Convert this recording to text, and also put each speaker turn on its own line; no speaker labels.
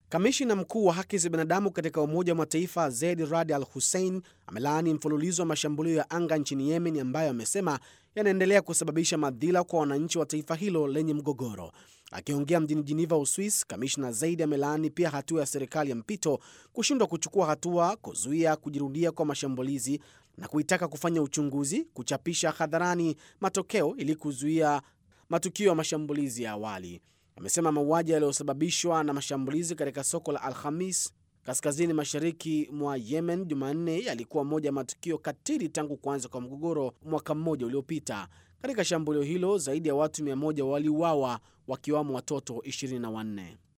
Kamishina mkuu wa haki za binadamu katika Umoja wa Mataifa Zeid Rad Al Hussein amelaani mfululizo wa mashambulio ya anga nchini Yemen ambayo amesema yanaendelea kusababisha madhila kwa wananchi wa taifa hilo lenye mgogoro. Akiongea mjini Jiniva, Uswis, kamishna Zaidi amelaani pia hatua ya serikali ya mpito kushindwa kuchukua hatua kuzuia kujirudia kwa mashambulizi na kuitaka kufanya uchunguzi, kuchapisha hadharani matokeo ili kuzuia matukio ya mashambulizi ya awali. Amesema mauaji yaliyosababishwa na mashambulizi katika soko la Alhamis kaskazini mashariki mwa Yemen Jumanne yalikuwa moja ya matukio katili tangu kuanza kwa mgogoro mwaka mmoja uliopita. Katika shambulio hilo zaidi ya watu 100 waliuawa wakiwamo watoto 24.